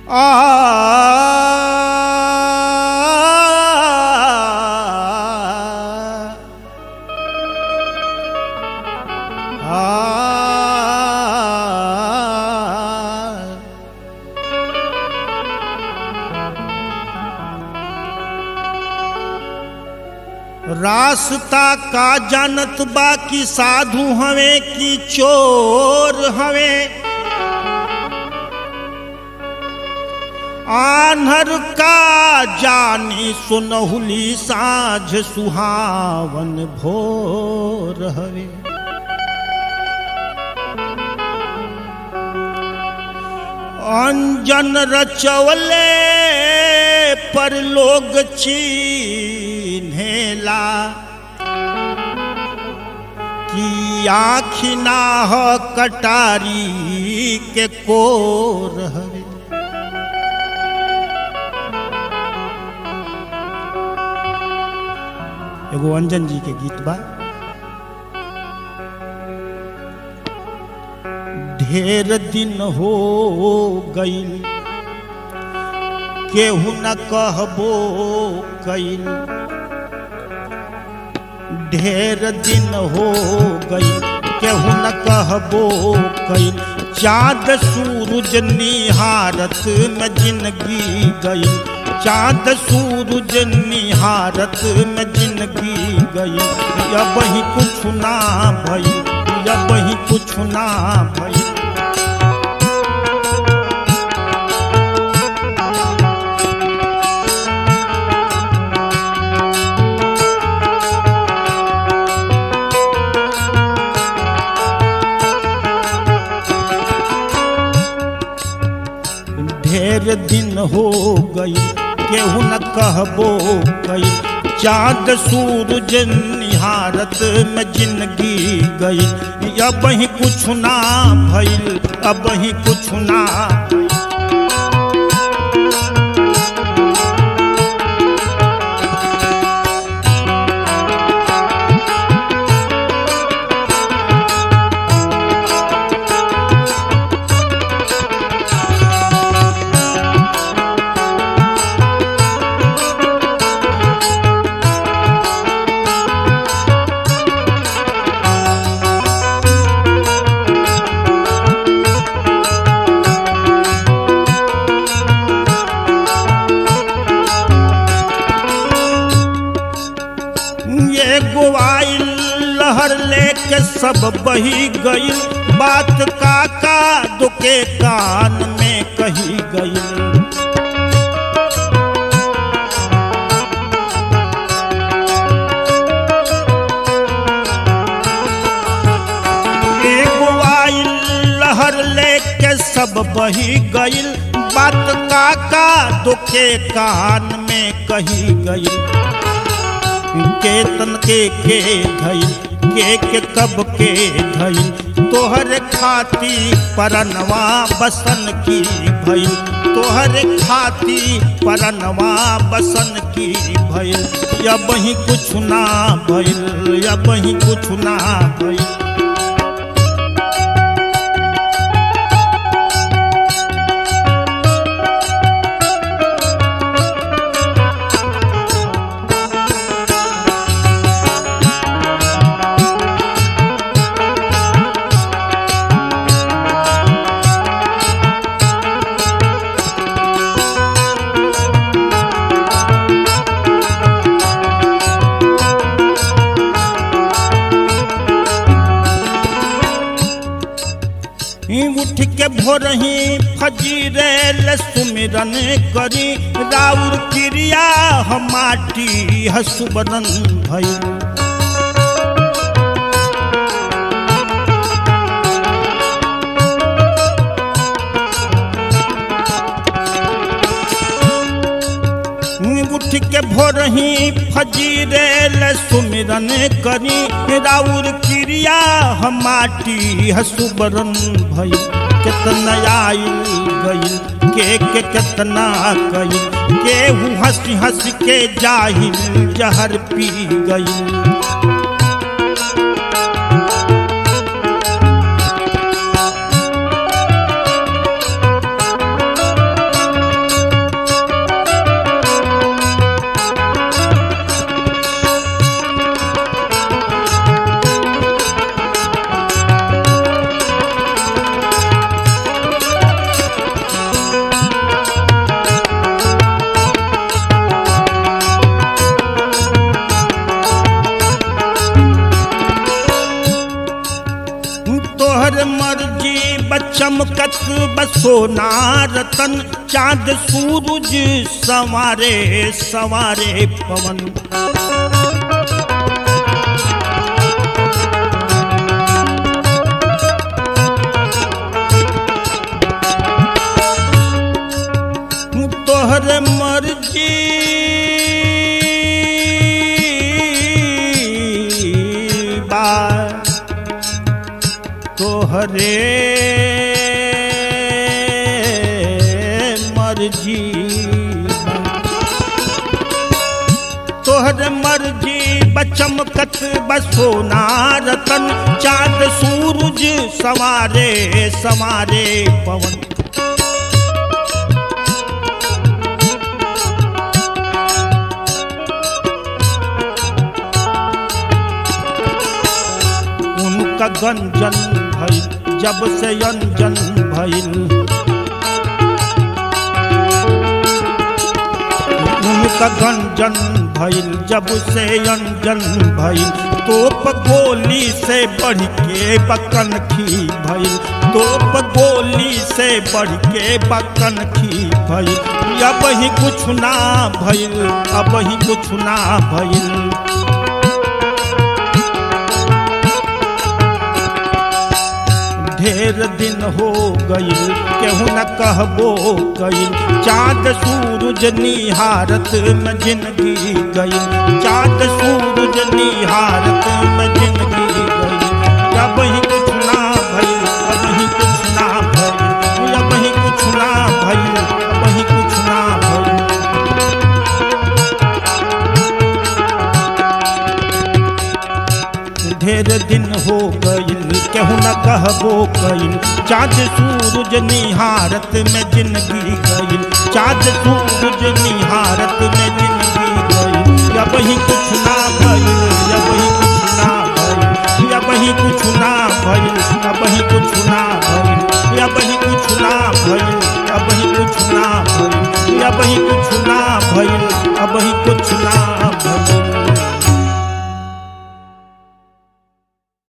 आ आ रास्ता का जानत बा कि साधु हवे कि चोर हवे आन्हर का जानी सुनहुली साझ सुहावन भोर हवे अंजन रचवले पर लोग चीन्हेला कि आखिना ह कटारी के कोर हवे एगो अंजन जी के गीत बा ढेर दिन हो गईल केहू न कहबो कईल ढेर दिन हो गईल केहू न कहबो कईल चाँद सूरज निहारत में जिंदगी गई चाँद सूरज निहारत में जिंदगी गई अब ही कुछ ना भई अब ही कुछ ना भई ढेर दिन हो गई केहू न कहबो कई चाँद सूरज निहारत में जिंदगी गई अब ही कुछ ना भइल अब ही कुछ ना ये गोवाइल लहर लेके सब बही गई बात काका दुके कान में कही गई एगो आइल लहर लेके सब बही गईल बात काका दुखे कान में कही गईल केतन के के धईल के के कब के धईल तोहर खाती परनवा बसन की भइल तोहर खाती परनवा बसन की भइल अब ही कुछ ना भइल अब ही कुछ ना भइल ही उठ के भोरही फजीरे सुमिरन करी राउर क्रिया हम माटी हसुबरन भई उठ के भोरही फजीरे सुमिरन करी राउर क्रिया हम माटी हसुबरन भई कितना आइल गई के के कितना कई केहू हंसी हंस के जाहिल जहर पी गई बसोना रतन चांद सूरज सवारे सवारे पवन तोहर मर्जी बा तोहरे मर्जी बा। तोहर मर्जी बचमकत बसोना रतन चांद सूरज सवारे सवारे पवन उनका गंजन भइल जब से अंजन भइल उनका गंजन भइल जब से अंजन भइल तोप गोली से बढ़ के बकन खी भइल तोप गोली से बढ़ के बकन खी भइल अब ही कुछ ना भइल अब ही कुछ ना भइल ढेर दिन हो गई केहू न कहबो गई चाँद सूरज निहारत में जिंदगी गई चाँद सूरज निहारत में जिंदगी गई अब ही कुछ ना भई अब ही कुछ ना भई अब ही कुछ ना भई अब ही कुछ ना भई ढेर दिन हो गईल केहू न कहबो कईल चाँद सूरज निहारत में जिंदगी गईल चाँद सूरज निहारत में जिंदगी गईल अब ही कुछ ना भइल अब ही कुछ ना भइल अब ही कुछ ना भइल अब ही कुछ ना भइल अब ही कुछ ना भइल अब ही कुछ ना भइल अब ही कुछ